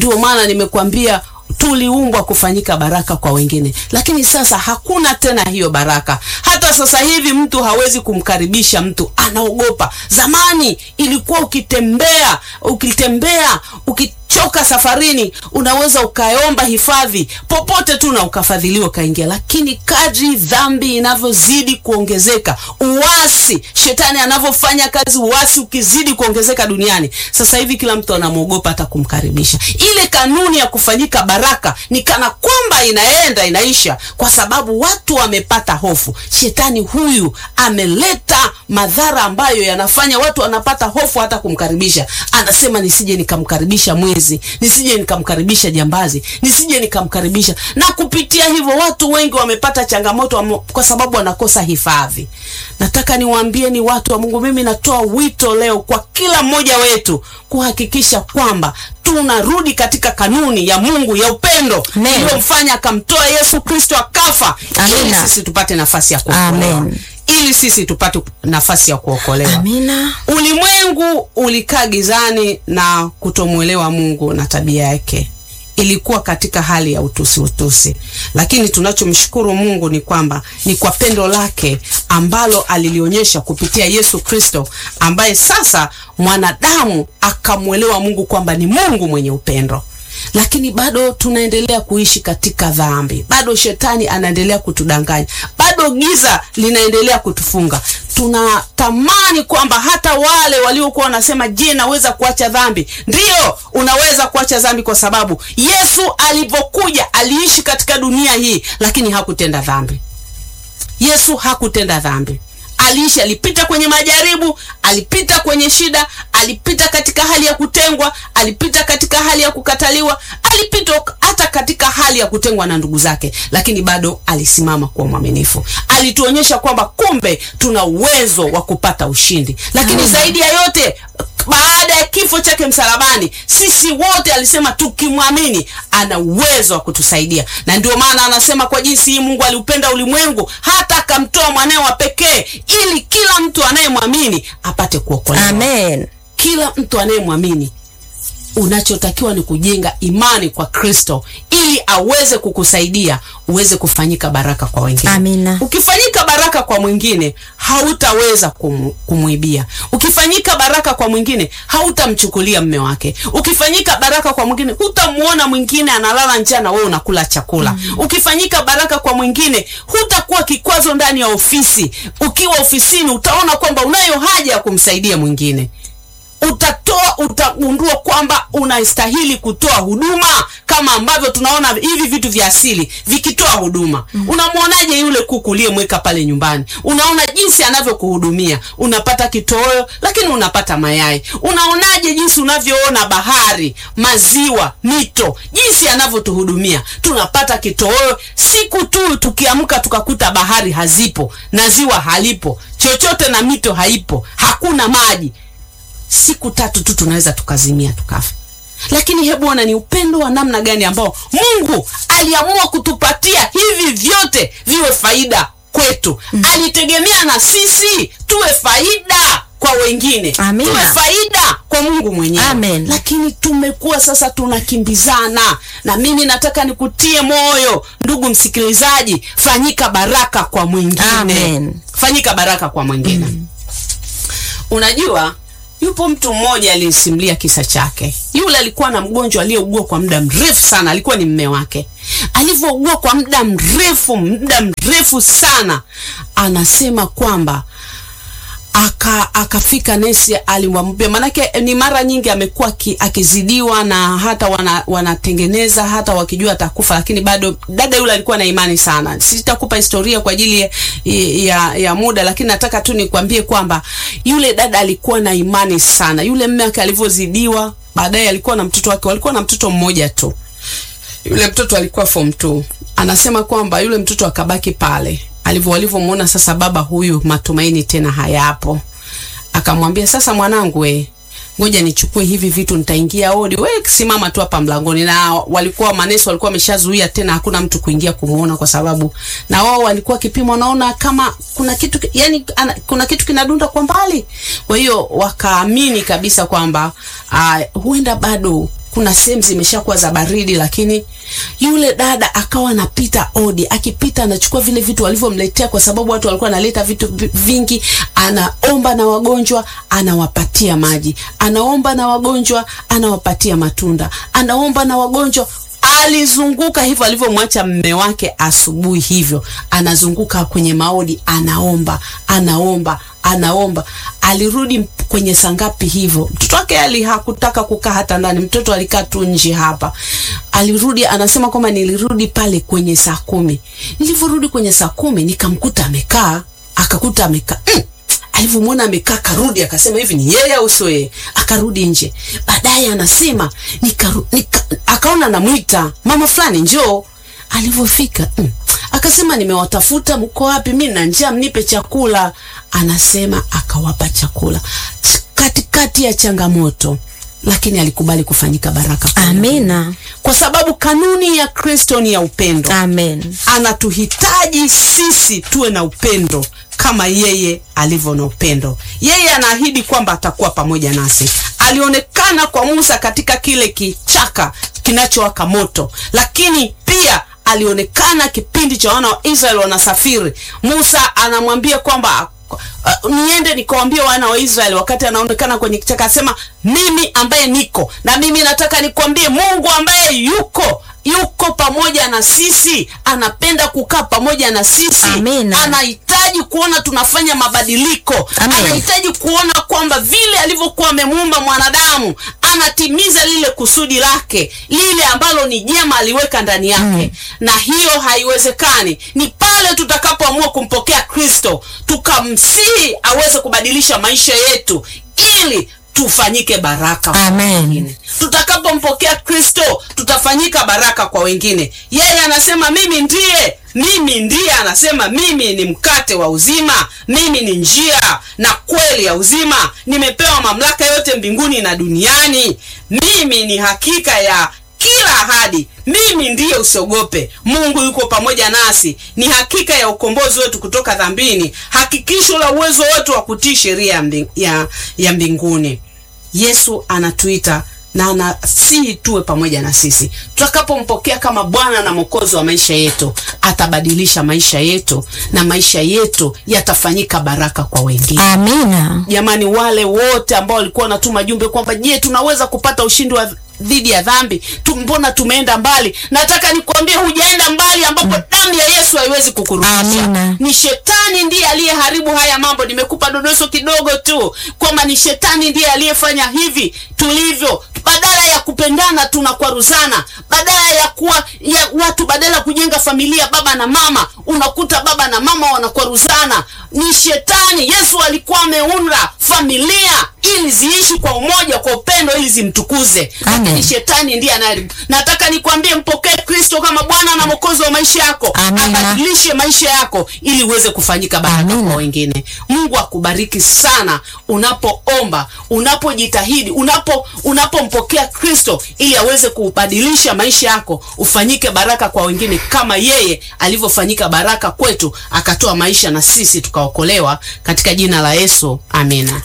Ndio maana nimekwambia tuliumbwa kufanyika baraka kwa wengine, lakini sasa hakuna tena hiyo baraka. Hata sasa hivi mtu hawezi kumkaribisha mtu, anaogopa. Zamani ilikuwa ukitembea, ukitembea ukichoka safarini, unaweza ukaomba hifadhi popote tu na ukafadhiliwa ukaingia. Lakini kadri dhambi inavyozidi kuongezeka, uasi, shetani anavyofanya kazi, uasi ukizidi kuongezeka duniani, sasa hivi kila mtu anamwogopa hata kumkaribisha. Ile kanuni ya kufanyika baraka ni kana kwamba inaenda inaisha, kwa sababu watu wamepata hofu. Shetani huyu ameleta madhara ambayo yanafanya watu wanapata hofu hata kumkaribisha. Anasema nisije nikamkaribisha mwizi, nisije nikamkaribisha jambazi, nisije nikamkaribisha. Na kupitia hivyo watu wengi wamepata changamoto wamo- kwa sababu wanakosa hifadhi. Nataka niwaambie ni watu wa Mungu, mimi natoa wito leo kwa kila mmoja wetu kuhakikisha kwamba tunarudi katika kanuni ya Mungu ya upendo Amen. iliyomfanya akamtoa Yesu Kristo akafa ili Amina. sisi tupate nafasi ya kuokolewa, Amen. ili sisi tupate nafasi ya kuokolewa. Amina. Ulimwengu ulikaa gizani na kutomwelewa Mungu na tabia yake, ilikuwa katika hali ya utusi utusi, lakini tunachomshukuru Mungu ni kwamba ni kwa pendo lake ambalo alilionyesha kupitia Yesu Kristo, ambaye sasa mwanadamu akamwelewa Mungu kwamba ni Mungu mwenye upendo lakini bado tunaendelea kuishi katika dhambi, bado shetani anaendelea kutudanganya, bado giza linaendelea kutufunga. Tunatamani kwamba hata wale waliokuwa wanasema, je, naweza kuacha dhambi? Ndiyo, unaweza kuacha dhambi kwa sababu Yesu alivyokuja aliishi katika dunia hii, lakini hakutenda dhambi. Yesu hakutenda dhambi. Aliishi, alipita kwenye majaribu, alipita kwenye shida, alipita katika hali ya kutengwa, alipita katika hali ya kukataliwa, alipita hata katika hali ya kutengwa na ndugu zake, lakini bado alisimama kuwa mwaminifu. Alituonyesha kwamba kumbe tuna uwezo wa kupata ushindi, lakini zaidi ya yote baada ya kifo chake msalabani, sisi wote alisema tukimwamini, ana uwezo wa kutusaidia, na ndio maana anasema kwa jinsi hii Mungu aliupenda ulimwengu hata akamtoa mwanawe wa pekee, ili kila mtu anayemwamini apate kuokolewa. Amen. Kila mtu anayemwamini unachotakiwa ni kujenga imani kwa Kristo ili aweze kukusaidia uweze kufanyika baraka kwa wengine. Amina. Ukifanyika baraka kwa mwingine hautaweza kum, kumwibia. Ukifanyika baraka kwa mwingine hautamchukulia mme wake. Ukifanyika baraka kwa mwingine hutamuona mwingine analala njaa na wewe unakula chakula. Ukifanyika baraka kwa mwingine hutakuwa kikwazo ndani ya ofisi. Ukiwa ofisini utaona kwamba unayo haja ya kumsaidia mwingine utatoa utagundua kwamba unastahili kutoa huduma kama ambavyo tunaona hivi vitu vya asili vikitoa huduma. Unamwonaje yule kuku uliyemweka pale nyumbani? Unaona jinsi anavyokuhudumia, unapata kitoweo, lakini unapata mayai. Unaonaje jinsi unavyoona bahari, maziwa, mito, jinsi anavyotuhudumia, tunapata kitoweo. Siku tu tukiamka tukakuta bahari hazipo na ziwa halipo, chochote na mito haipo, hakuna maji siku tatu tu tunaweza tukazimia tukafa. Lakini hebu ona ni upendo wa namna gani ambao Mungu aliamua kutupatia hivi vyote viwe faida kwetu. Alitegemea na sisi tuwe faida kwa wengine, Amina. tuwe faida kwa Mungu mwenyewe. Amen. Lakini tumekuwa sasa tunakimbizana, na mimi nataka nikutie moyo ndugu msikilizaji, fanyika baraka kwa mwingine, Amen. fanyika baraka kwa mwingine. Unajua, yupo mtu mmoja alisimulia kisa chake. Yule alikuwa na mgonjwa aliyeugua kwa muda mrefu sana, alikuwa ni mme wake. Alivyougua kwa muda mrefu, muda mrefu sana, anasema kwamba aka akafika nesi alimwambia, manake ni mara nyingi amekuwa aki- akizidiwa na hata wana, wanatengeneza hata wakijua atakufa, lakini bado dada yule alikuwa na imani sana. Sitakupa historia kwa ajili ya, ya, ya muda, lakini nataka tu nikwambie kwamba yule dada alikuwa na imani sana. Yule mme wake alivyozidiwa, baadaye alikuwa na mtoto wake, walikuwa na mtoto mmoja tu yule mtoto alikuwa form 2 anasema kwamba yule mtoto akabaki pale alivyo walivyomwona sasa baba huyu matumaini tena hayapo akamwambia sasa mwanangu we ngoja nichukue hivi vitu nitaingia odi we simama tu hapa mlangoni na walikuwa manesi walikuwa wameshazuia tena hakuna mtu kuingia kumuona kwa sababu na wao walikuwa kipimo wanaona kama kuna kitu ki- yani ana, kuna kitu kinadunda kwa mbali kwa hiyo wakaamini kabisa kwamba uh, huenda bado kuna sehemu zimeshakuwa za baridi, lakini yule dada akawa anapita odi, akipita anachukua vile vitu walivyomletea, kwa sababu watu walikuwa analeta vitu vi- vingi. Anaomba na wagonjwa, anawapatia maji, anaomba na wagonjwa, anawapatia matunda, anaomba na wagonjwa alizunguka hivyo alivyomwacha mme wake asubuhi hivyo, anazunguka kwenye maodi, anaomba anaomba anaomba. Alirudi m- kwenye saa ngapi hivyo, mtoto wake ali hakutaka kukaa hata ndani, mtoto alikaa tu nje hapa. Alirudi anasema kwamba nilirudi pale kwenye saa kumi. Nilivyorudi kwenye saa kumi nikamkuta amekaa, akakuta amekaa mm alivyomwona amekaa karudi akasema hivi ni yeye au sio yeye akarudi nje baadaye anasema nikaru, nika, akaona namwita mama fulani njoo alivyofika mm, akasema nimewatafuta mko wapi mi na njaa mnipe chakula anasema akawapa chakula katikati ya changamoto lakini alikubali kufanyika baraka kwa wengine. Amina. kwa sababu kanuni ya kristo ni ya upendo Amen. anatuhitaji sisi tuwe na upendo kama yeye alivyo na upendo. Yeye anaahidi kwamba atakuwa pamoja nasi. Alionekana kwa Musa katika kile kichaka kinachowaka moto, lakini pia alionekana kipindi cha wana wa Israeli wanasafiri. Musa anamwambia kwamba uh, niende nikawambia wana wa Israeli, wakati anaonekana kwenye kichaka, asema mimi ambaye niko na mimi nataka nikwambie, Mungu ambaye yuko yuko pamoja na sisi, anapenda kukaa pamoja na sisi, Amina. anahitaji kuona tunafanya mabadiliko, Amen. anahitaji kuona kwamba vile alivyokuwa amemuumba mwanadamu anatimiza lile kusudi lake lile ambalo ni jema aliweka ndani yake na hiyo haiwezekani ni pale tutakapoamua kumpokea kristo tukamsihi aweze kubadilisha maisha yetu ili tufanyike baraka kwa Amen. wengine. tutakapompokea kristo tutafanyika baraka kwa wengine yeye anasema mimi ndiye mimi ndiye anasema mimi ni mkate wa uzima mimi ni njia na kweli ya uzima nimepewa mamlaka yote mbinguni na duniani mimi ni hakika ya kila ahadi mimi ndiye usiogope mungu yuko pamoja nasi ni hakika ya ukombozi wetu kutoka dhambini hakikisho la uwezo wetu wa kutii sheria ya, mbing, ya, ya mbinguni yesu anatuita na anasihi tuwe pamoja na sisi tutakapompokea kama bwana na mwokozi wa maisha yetu atabadilisha maisha yetu na maisha yetu yatafanyika baraka kwa wengine Amina. jamani wale wote ambao walikuwa wanatuma jumbe kwamba je tunaweza kupata ushindi wa dhidi ya dhambi tu, mbona tumeenda mbali nataka nikwambie hujaenda mbali ambapo damu ya yesu haiwezi kukurudisha Amina. ni shetani ndiye aliyeharibu haya mambo nimekupa dodoso kidogo tu kwamba ni shetani ndiye aliyefanya hivi tulivyo badala ya kupendana tunakwaruzana badala ya kuwa ya watu badala ya kujenga familia baba na mama unakuta baba na mama wanakwaruzana ni shetani yesu alikuwa ameunda familia ili ziishi kwa umoja kwa upendo ili zimtukuze Amen. lakini shetani ndiye anayeharibu nataka nikwambie mpokee kristo kama bwana na mwokozi wa maisha yako Amina. abadilishe maisha yako ili uweze kufanyika baraka Amina. kwa wengine mungu akubariki sana unapoomba unapojitahidi unapo unapompokea kristo ili aweze kubadilisha maisha yako ufanyike baraka kwa wengine kama yeye alivyofanyika baraka kwetu akatoa maisha na sisi tukaokolewa katika jina la yesu amina